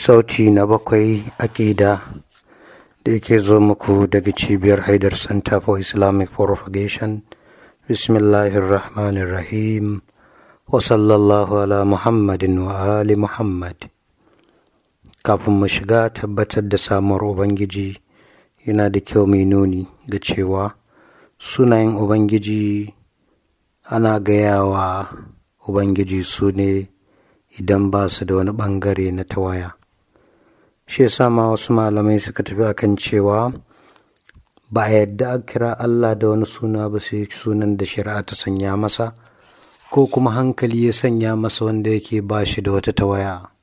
sauti na bakwai aƙida da yake zo muku daga cibiyar haidar center for islamic propagation bismillahirrahmanirrahim wa sallallahu ala muhammadin wa ali muhammad kafin mu shiga tabbatar da samuwar ubangiji yana da kyau mai nuni ga cewa sunayen ubangiji ana gayawa ubangiji su ne idan ba su da wani bangare na tawaya shi yasa ma wasu malamai suka tafi akan cewa ba a yadda a kira Allah da wani suna ba sai sunan da shari'a ta sanya masa ko kuma hankali ya sanya masa wanda yake ba shi da wata tawaya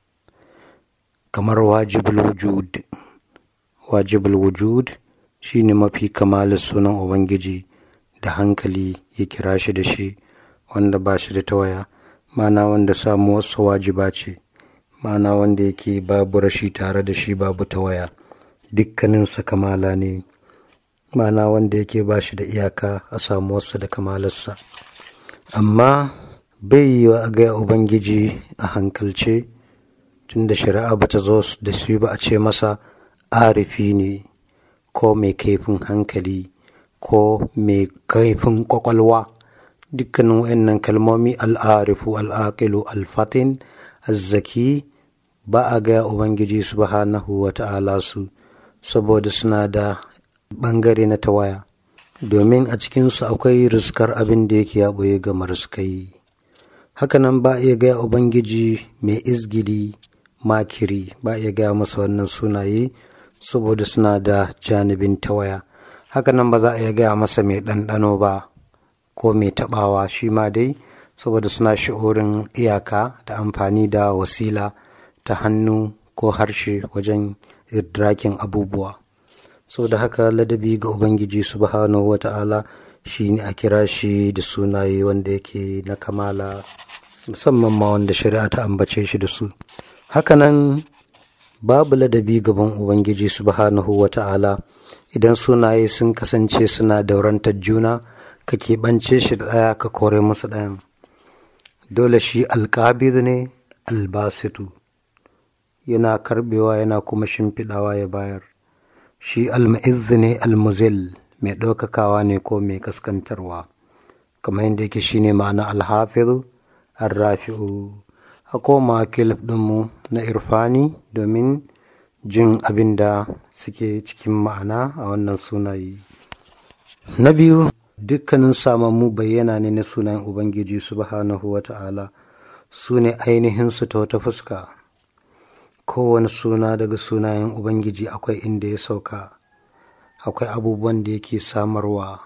kamar wajibul wujud wajibul wujud shine mafi kamalin sunan ubangiji da hankali ya kira shi da shi wanda ba shi da tawaya mana wanda samuwarsa wajiba ce mana wanda yake babu rashi tare da shi babu tawaya dukkaninsa kamala ne mana wanda yake ba shi da iyaka a samuwarsa da kamalarsa amma bai yi wa ga ubangiji a hankalce tunda shari'a ba ta zo da su ba a ce masa arifi ne ko mai kaifin hankali ko mai kaifin kwakwalwa dukkanin wa'annan kalmomi al'arifu al'aqilu alfatin azzaki ba a gaya ubangiji subhanahu wa ta'ala su saboda suna da bangare na tawaya domin a cikinsu akwai riskar abin da yake ya ɓoye ga mariskai hakanan ba iya gaya ubangiji mai izgili makiri ba iya gaya masa wannan sunaye saboda suna da janibin tawaya hakanan ba za a iya gaya masa mai ɗanɗano ba ko mai taɓawa shi ma dai saboda suna shi'orin iyaka da amfani da wasila ta hannu ko harshe wajen idrakin abubuwa so da haka ladabi ga ubangiji subhanahu wa ta'ala shi ne a kira shi da sunaye wanda yake na kamala musamman ma wanda shari'a ta ambace shi da su hakanan babu ladabi gaban ubangiji subhanahu wa ta'ala idan sunaye sun kasance suna daurantar juna ka keɓance shi da ɗaya ka kore musu ɗayan dole shi alƙabir ne albasitu yana karbewa yana kuma shimfiɗawa ya bayar shi alma'izz ne almuzil mai ɗaukakawa ne ko mai kaskantarwa kamar yadda yake shine ma'ana alhafizu arrafi'u a koma kilif ɗinmu na irfani domin jin abin da suke cikin ma'ana a wannan sunayi na biyu dukkanin samammu bayyana ne na sunayen ubangiji subhanahu wa ta'ala su ne ainihinsu ta wata fuska kowane suna daga sunayen ubangiji akwai inda ya sauka akwai abubuwan da yake samarwa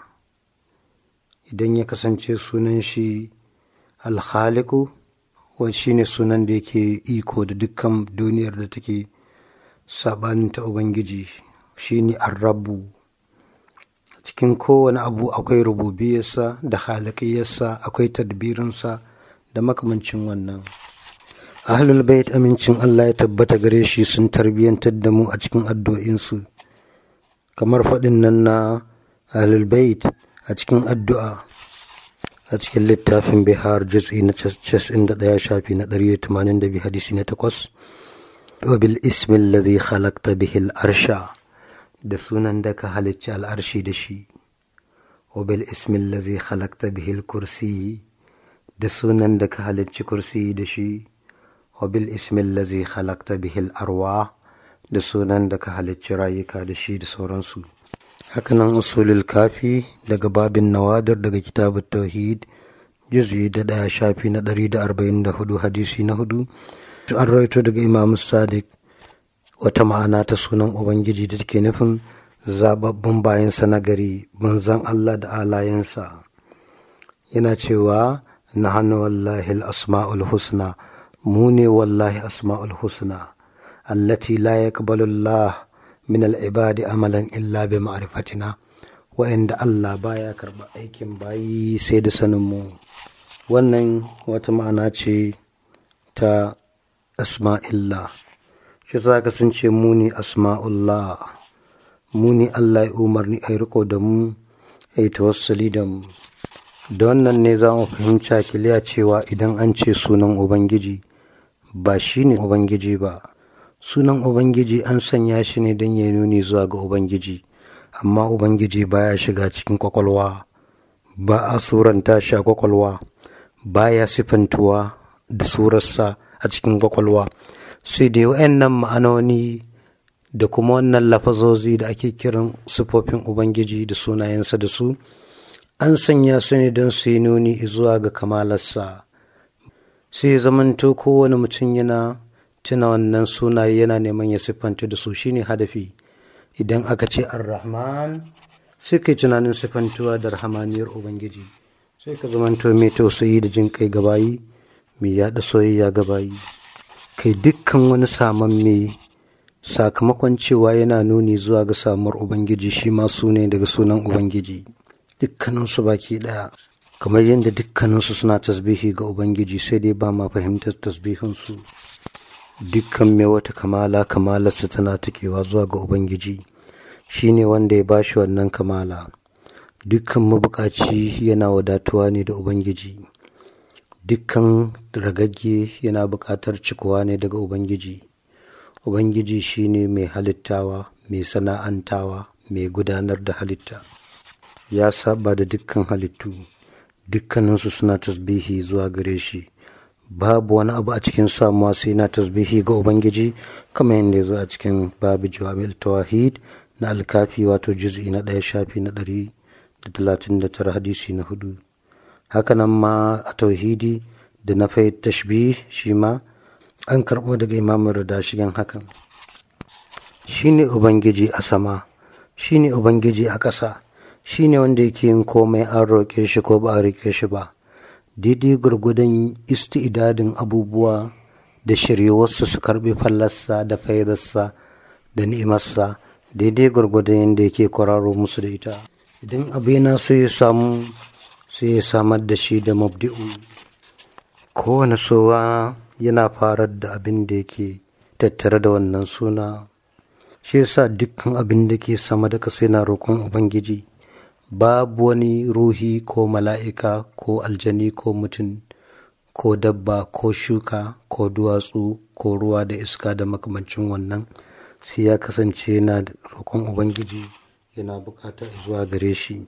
idan ya kasance sunan shi alhaliku wani shi ne sunan da yake iko da dukkan duniyar da take sabanin ta ubangiji shi ne arrabu cikin kowane abu akwai rububiyarsa da halakiyarsa akwai tadbirinsa da makamancin wannan ahlul bait amincin Allah ya tabbata gare shi sun tarbiyyantar da mu a cikin addu'o'insu kamar faɗin nan na ahlul bait a cikin addu'a a cikin littafin bihar juz'i na 91 shafi na 182 hadisi na 8 wa bil ismi alladhi khalaqta bihi al-arsha da sunan da ka halicci al'arshi da shi wa bil ismi allazi khalaqta bihi al-kursi da sunan da ka halicci kursi da shi wa bil ismi allazi khalaqta bihi al-arwah da sunan da ka halicci rayuka da shi da sauransu hakanan usulul kafi daga babin nawadar daga kitabut tauhid juz'i da daya shafi na 144 hadisi na hudu an rawaito daga imam sadiq wata ma'ana ta sunan ubangiji da take nufin zababbun bayansa na gari manzan allah da alayensa yana cewa na hannu wallahi asma'ul husna mu ne wallahi asma'ul husna allati la yaqbalu allah min al'ibadi amalan illa bi ma'rifatina wa'anda Allah baya karɓa aikin bayi sai da sanin mu wannan wata ma'ana ce ta asma'illah shi za ka sun ce muni asma'ullah muni Allah ya umarni a riko da mu a yi tawassali da mu da wannan ne za mu fahimci kiliya cewa idan an ce sunan ubangiji ba shi ne ubangiji ba sunan ubangiji an sanya shi ne don ya nuni zuwa ga ubangiji amma ubangiji baya shiga cikin kwakwalwa ba a suranta shi a kwakwalwa baya sifantuwa da surarsa a cikin kwakwalwa sai dai wa'annan ma'anoni da kuma wannan lafazozi da ake kiran sifofin ubangiji da sunayensa da su an sanya su ne don su yi nuni zuwa ga kamalarsa sai zamanto kowane mutum yana tuna wannan sunaye yana neman ya siffanta da su shine hadafi idan aka ce ar-rahman sai kai tunanin siffantuwa da rahamaniyar ubangiji sai ka zamanto mai tausayi da jin kai gabayi mai yaɗa soyayya gabayi kai dukkan wani samamme sakamakon cewa yana nuni zuwa ga samuwar ubangiji shi ma su ne daga sunan ubangiji dukkaninsu baki ɗaya kamar yadda dukkaninsu suna tasbihi ga ubangiji sai dai ba ma fahimtar tasbihinsu dukkan mai wata kamala kamalarsa tana takewa zuwa ga ubangiji shi ne wanda ya bashi wannan kamala dukkan mabukaci yana wadatuwa ne da ubangiji dukkan ragagge yana buƙatar cikowa ne daga ubangiji ubangiji shi ne mai halittawa mai sana'antawa mai gudanar da halitta ya saba da dukkan halittu dukkaninsu suna tasbihi zuwa gare shi babu wani abu a cikin samuwa sai na tasbihi ga ubangiji kamar yadda ya zo a cikin babu jawamil tawahid na alkafi wato juz'i na ɗaya shafi na ɗari da talatin da tara hadisi na hudu hakanan ma a tauhidi da na fai tashbih shi ma an karɓo daga imamun rida shigen hakan shine ubangiji a sama shine ubangiji a ƙasa shi ne wanda yake yin komai an roƙe shi ko ba a roƙe shi ba daidai gwargwadon isti'idadin abubuwa da shiryewarsu su karɓi fallarsa da faidarsa da ni'imarsa daidai gwargwadon yadda yake kwararo musu da ita idan abu yana so ya samu sai ya samar da shi da mabdi'u kowane sowa yana farar da abin da yake tattare da wannan suna shi yasa dukkan abin da ke sama da ƙasa yana roƙon ubangiji babu wani ruhi ko mala'ika ko aljani ko mutum ko dabba ko shuka ko duwatsu ko ruwa da iska da makamancin wannan sai ya kasance yana roƙon ubangiji yana bukata zuwa gare shi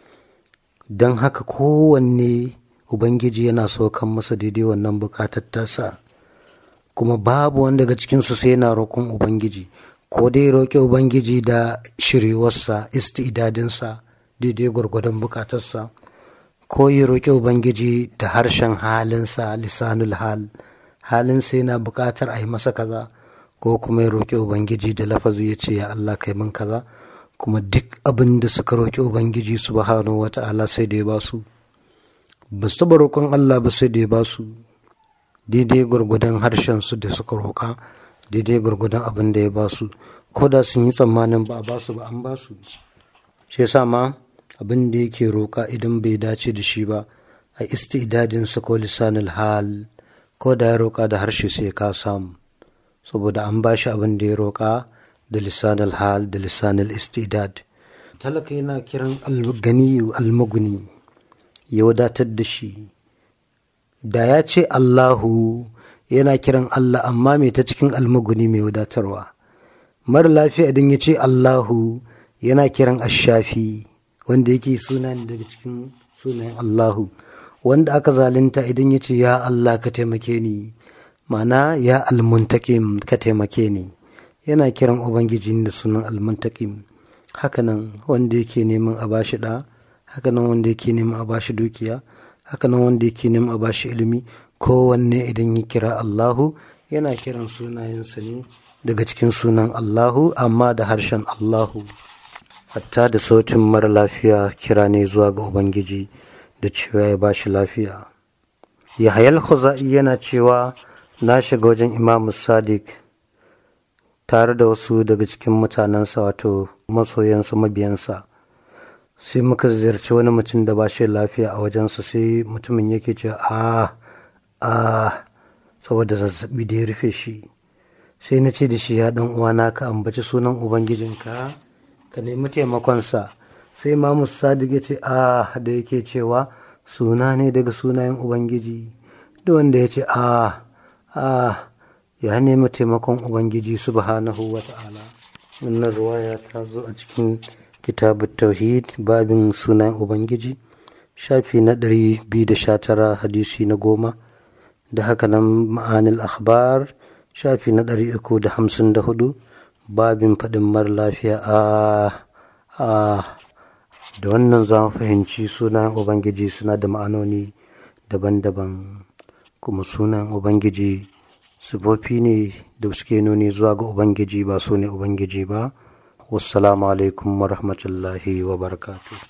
don haka kowanne ubangiji yana saukan masa daidai wannan bukatar tasa kuma babu wanda daga cikinsu sai yana roƙon ubangiji ko dai roƙe ubangiji da shiryewarsa istidadinsa daidai gwargwadon bukatarsa ko ya roƙi ubangiji da harshen halinsa lisanul hal halinsa yana buƙatar a yi masa kaza ko kuma ya roƙi ubangiji da lafazi ya ce ya Allah kai min kaza kuma duk abin da suka roƙi ubangiji subhanahu wa ta'ala sai da ya ba su ba su taɓa roƙon Allah ba sai da ya ba su daidai gwargwadon harshen su da suka roƙa daidai gwargwadon abin da ya ba su ko da sun yi tsammanin ba a ba su ba an ba su shi yasa ma abin da yake roƙa idan bai dace da shi ba a istidadinsa ko lisanul hal ko da ya roƙa da harshe sai ka samu saboda an ba shi abin da ya roƙa da lisanul hal da lisanul istidad talaka yana kiran algani almaguni ya wadatar da shi da ya ce allahu yana kiran allah amma mai ta cikin almaguni mai wadatarwa mara lafiya idan ya ce allahu yana kiran ashafi wanda yake suna ne daga cikin sunayen Allahu wanda aka zalunta idan ya ce ya Allah ka taimake ni mana ya almuntakim ka taimake ni yana kiran ubangiji da sunan almuntakim hakanan wanda yake neman a bashi da hakanan wanda yake neman a bashi dukiya hakanan wanda yake neman a bashi ilimi kowanne idan ya kira Allahu yana kiran sunayensa ne daga cikin sunan Allahu amma da harshen Allahu hatta da sautin mara lafiya kira ne zuwa ga ubangiji da cewa ya ba shi lafiya yahayal khuza'i yana cewa na shiga wajen imamu sadiq tare da wasu daga cikin mutanensa wato masoyansa mabiyansa sai muka ziyarci wani mutum da ba shi lafiya a wajensa sai mutumin yake ce a a saboda zazzabi da ya rufe shi sai na ce da shi ya dan uwana ka ambaci sunan ubangijinka ka nemi taimakonsa sai mamu sadiq ya ce a da yake cewa suna ne daga sunayen ubangiji da wanda ya ce a a ya nemi taimakon ubangiji subhanahu wa ta'ala wannan ruwaya ta zo a cikin kitabun tauhid babin sunan ubangiji shafi na 219 hadisi na goma da haka nan ma'anil akhbar shafi na 354 babin faɗin mara lafiya a a da wannan za mu fahimci sunan ubangiji suna da ma'anoni daban-daban kuma sunan ubangiji sifofi ne da suke nuni zuwa ga ubangiji ba su ne ubangiji ba wassalamu alaikum wa rahmatullahi wa barakatuh